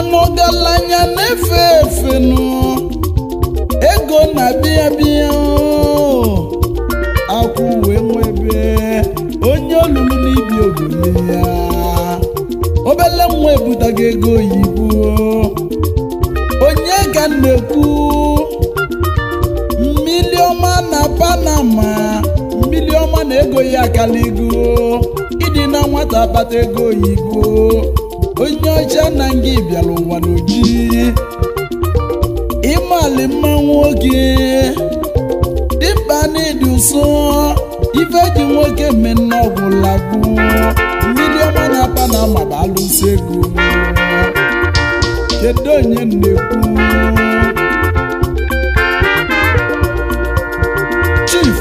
mana ọgaranya na-efe efe nụ ego na-abịa bịa akwụ wee nwebe onye olulu n'ibi ogene ya obele nwa ebutago ego oyibo onye ka m na-ekwu mmili ọma na panama mmili ọma na ego ya akaligo ịdị na nwata akpata ego oyibo onye ọcha na nga bịara ụwa n'oji ịmali mma nwoke dịmkpa n'ịdị ụsọ ife ji nwoke mmenne ọgwụla bụ mmiri ọma na panama bụ alụsị ego kedu onye na-ekwu chief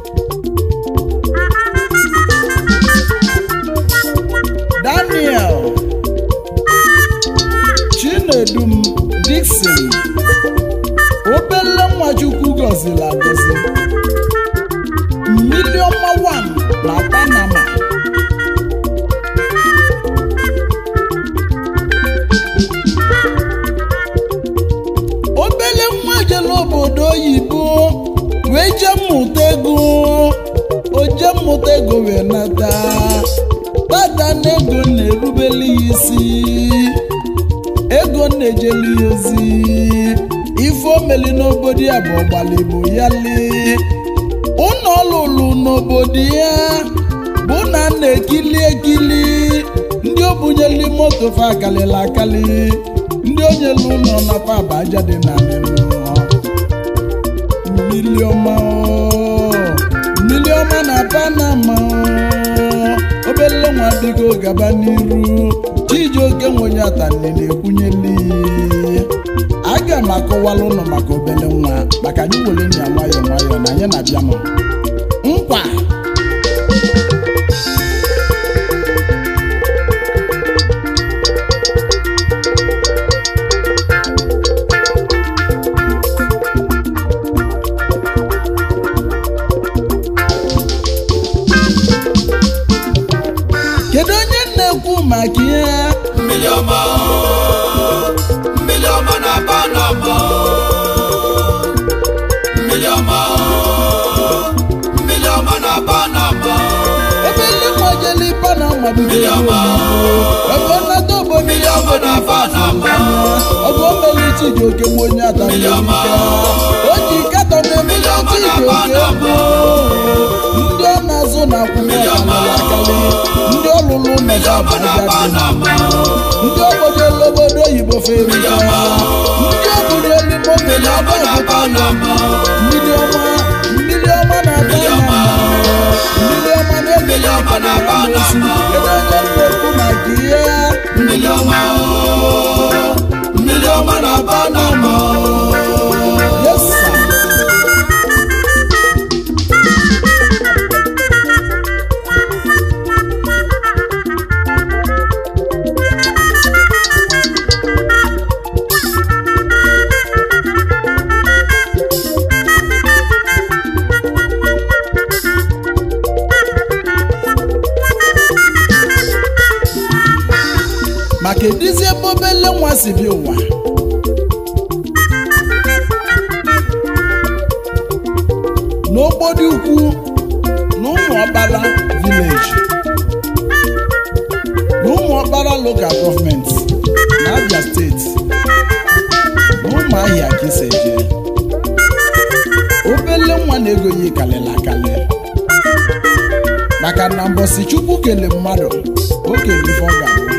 daniel chinedum dixon obele nwachukwu gọziri agọzi million one na panama obele nwa jere obodo oyibo wee jee mmụta ego o jee mmụta ego wee nata tata na ego na-erubeli ya isi ego na-ejeli ya ozi ife omeli n'obodo ya bụ ọgbaligbo ya lee ụnọ lụlụ n'obodo ya bụ na na-ekili ekili ndị obunyeli moto fa akalịla akali ndị onyelu ụlọ na paba aja dị na mmiri ọma o, mmiri ọma na panama o, obele nwa bigo gaba n'iru chijioke nwenye atanne na-ekwunyeli aga m akọwala ụlọ maka obele nwa maka anyị were nya nwayọọ nwayọọ na anyị na-abịa nọ nkwa kedu onye na-ekwu maka ihe mmiri ọma o, mmiri ọma na panama o. mmiri ọma o, mmiri ọma na panama o. ebe ndị nwajeli panama mmiri ọma o, ebe nnata obodo mmiri ya ọma na panama ọ bụ omeli chijioke nwe onye Mmiri ọma atamika o ji katọ na-emeli Mmiri ọma na chijioke Panama. ego ndị ọ na-azụ na akwụkwọ Mmiri ọma akali ndị ọlụlụ mmiri ọma na nọga panama o. ndị obodo elu obodo oyibo ferika Mmiri ọma. ndị obodo elu moto mmiri na ọma na panama o. mmiri ọma mmiri ọma na Mmiri ọma. mmiri ọma na Mmiri ọma na Panama. ebe onye na-ekwu maka ihe mmiri ọma o, mmiri ọma na panama o. Yes, sir. maka edizi ebe obele nwa si bi ụwa n'ogbodi ukwu na ụmụ ọkpara vileji na ụmụ ọkpara lokal gọọmenti na abia steeti na ụmụ ahịa ka isi eje obele nwa na-ego ya kalịla akali maka na mbọsi chukwu kele mmadụ o kele ife ọ ga-abụ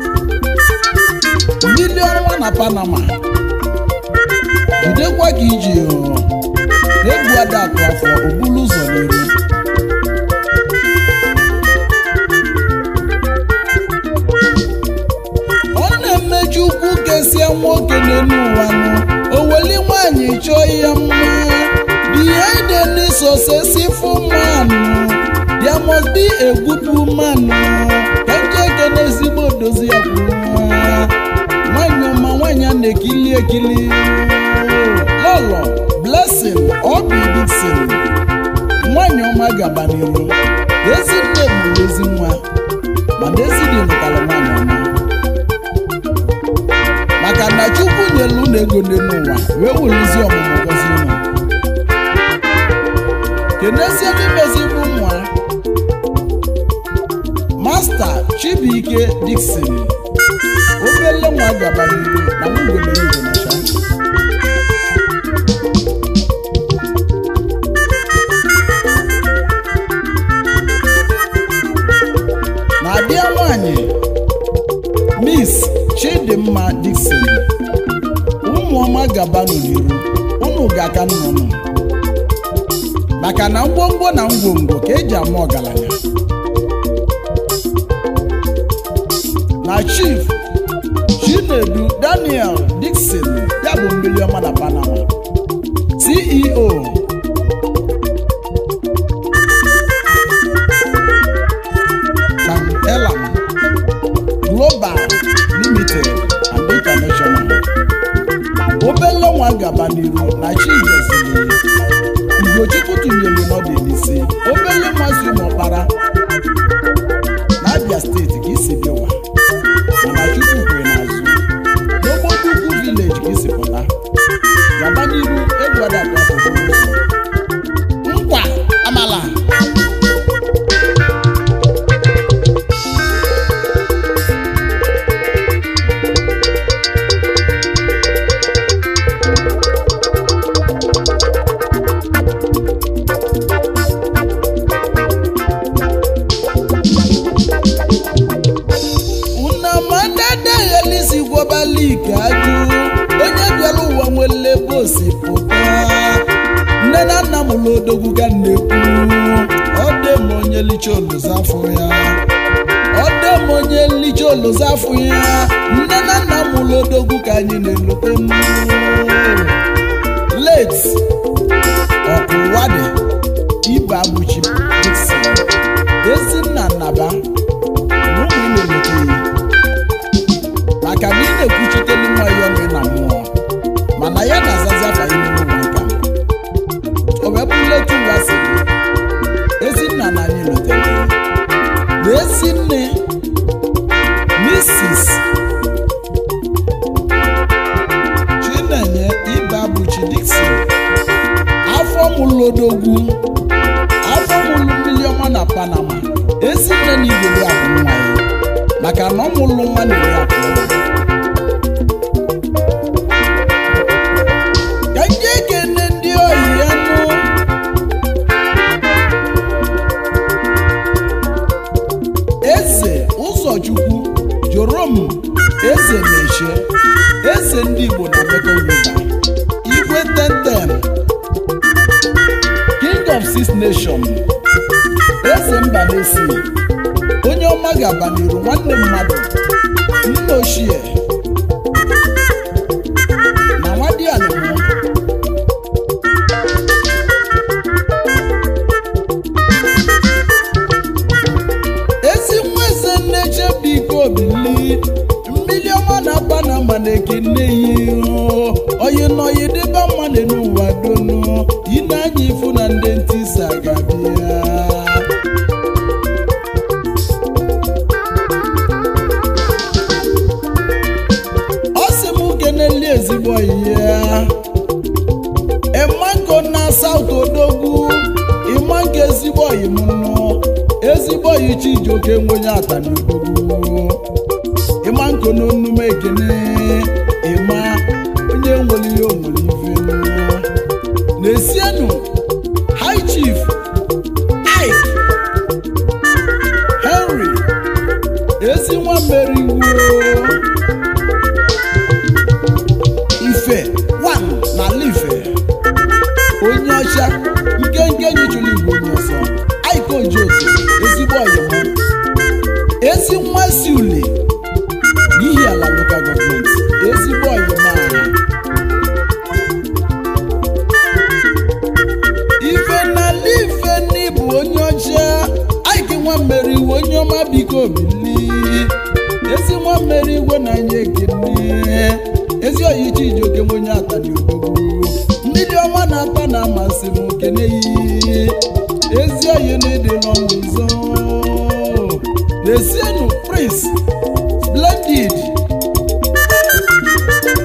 mmiri ọnwa na panama jidekwa ka iji hụ egwu ada atụ afọ obulu ụzọ n'iru ọ na-emeju ukwu kesia nwoke n'elu ụwa nụ oweli nwanyị chọọ ya mma behind any successful man there must be a good woman ka nje ekene ezigbo dozi ya kwuru nwa nwanyị ọma nwanyị a na-ekili ekili lọlọ blessing obi dixon nwanyị ọma gaba n'iru ezi nne mụrụ ezi nwa mana ezi dị mụtara nwanyị ọma maka na chukwu nyelu unu ego dị n'ụwa wee welezi ọmụmụ gọzi unu kenezie n'imezi bụ nwa masta chibuike dikson obele nwa gaba n'iru na nwugolerigo na cha na-abịa nwanyị miss chidimma dikson ụmụọma gabanụ n'iru unu ga-aka nnụnụ maka na ngwongwo na ngwongwo ka eji ama ọgaranya na chief chinedu daniel dikson ya bụ mmiri ọma na panama ceo Sam Elam Global Limited and International. obele nwa gaba n'iru na chi gozili ugochukwu tụnyere n'ọdụ n'isi obele nwa si ụmụọkpara na abia steeti ka isi bịawa mana chukwu kwere n'azụ n'obodo ukwu vileji ka isi pụta gaba n'iru egwadakwafoto nkwa amala unamadadahelisi gwobalike ajụ onye bịara ụwa nwere ebe o si pụta nne na nna m ụlọ odogwu ga na-ekwu ọ dị m onye licha oluzo afọ ya ọ dị m onye licha oluzo afọ ya nne na nna m ụlọ odogwu ka anyị na-elote m late ọkụwadị ibe abụchi Dixon ezinna nnaba na ụmụ ị na-elote ya maka na ị na-ekwuchitelu nwa ya ọnụ na mmụọ mana ya na-azazi afa ime ụmụaka o wee bụrụ letu ụwa si dị ezinna na anyị lotere na ezinne Mrs. Chinenye Ibeabuchi Dixon afọ mụlụ odogwu afọ mụlụ mmiri ọma na Panama ezinne na igwere abụ nwa ya maka na ọ mụlụ nwa na-eri akụ ọma ka ndị ekene ndị oyi ya nụ eze ụzọchukwu jorom eze na-eche eze ndị igbo na Mekong River igwe tentem king of six nation eze mba na-esi onye ọma ga-aba n'iru nwanne mmadụ nna ochie na nwadianịmụ ezi nwa eze nne chebiko bili mmiri ọma na-aba na ama na-ekene ya ihu oyi n'oyi dịba mmadụ n'ụwa donu ine anya ifu na ndị ntisa ga-abịa ọ sị m keneli ezigbo oyi ya ịmanko na saut odogwu ịmanko ezigbo oyi m nụ ezigbo oyi chijioke nwenye atani odogwu ịmanko na onume ekene ịma onye nwere ihe onwere ife nụ na-esienụ high chief Ike Henry ezi nwa mmeriwo ife wan n'ala ife onye ọcha nkenke nyichụrụ igwe onye ọzọ Ike Ojoto ezigbo ọyịmụ ezi nwa si ule n'ihi ala lokal gọọmenti ezigbo ọyịmụ ahụ ife n'ala ife n'ịbụ onye ọcha Ike nwa mmeri iwe onye ọma biko bili ezi nwa mmeri igwe na anya ekene ezi oyi chijioke onye atani odogwu mmiri ọma na-ata na amasị m kene yi ezi oyi na-ede n'ọnụ ụzọ na-esienụ prince splendid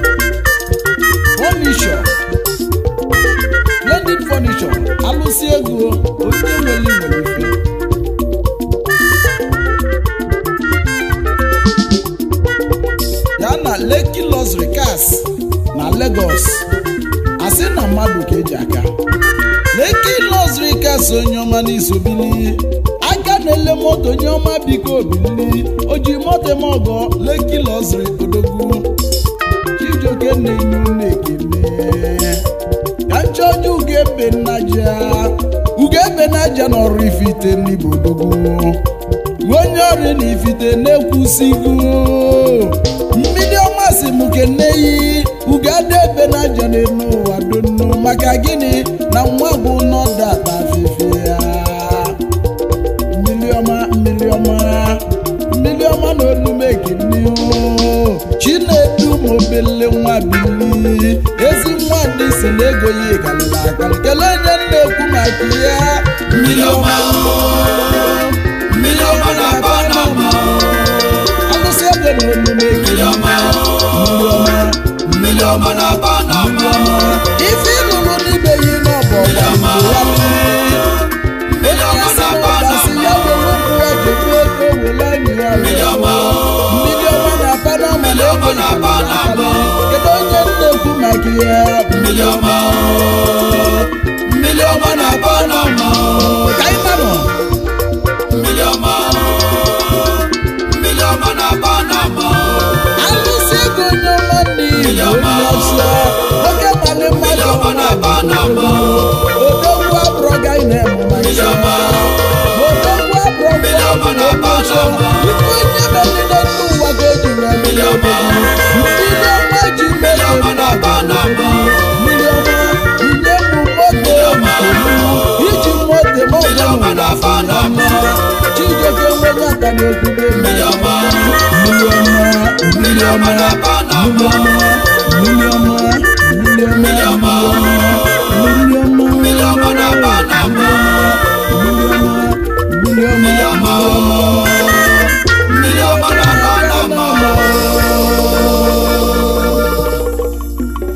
Luxury Cars na Lagos asị na mmadụ ka eji aka Lekki Luxury Cars onye ọma n'isobili aka na-ele moto onye ọma biko obili o ji moto eme ọgọ Lekki Luxury odogwu Chijioke na-enye unu ekele ka nchọja ugebe nnaja ugebe nnaja n'ọrụ ifite n'igbo odogwu onye ọrụ na ifite na-ekwusigo mmiri ọma si m keneyi ugada ebe naja n'elu ụwa donu maka gịnị na nwa bụ nọdata afefe ya mmiri ọma mmiri ọma mmiri ọma na olumekini chinedu mobele nwa bili ezi nwa ndị si na ego ya galila agali kelee onye na-ekwu maka ya mmiri ọma mmiri ọma na-aba n'ama alụsị ebe na olumekini mmiri ọma mmiri ọma na-aba n'ama ife ịlụrụ n'ibe yi n'ọbọ mmiri ọma mmiri ọma na-aba n'ama mmiri ọma mmiri ọma na-apa n'ọma mmiri ọma na-aba n'ama kedu onye na-ekwu maka ya mmiri ọma mmiri ọma na-aba n'ama ka anyị manụ mmiri ọma mmiri ọma na-aba n'ama alụsị ego onye ọma n'ihi onye ọsọ oke mali mmiri mmadụ ọma na-aba n'ama odogwu abụrọ ga ị na-emu maka mmiri ya ọma odogwu abụrọ mmiri ọma na-aba n'ama ife onye megide ndị ụwa ka o ji wee mmiri ọma mmiri ọma ji mmiri mee ọma na-aba n'ama mmiri ọma nye m moto ọma iji moto m mmiri ọma na-aba n'ama Chijioke nwenye aka n'okwube mmiri ọma mmiri ọma mmiri ọma na-aba n'ama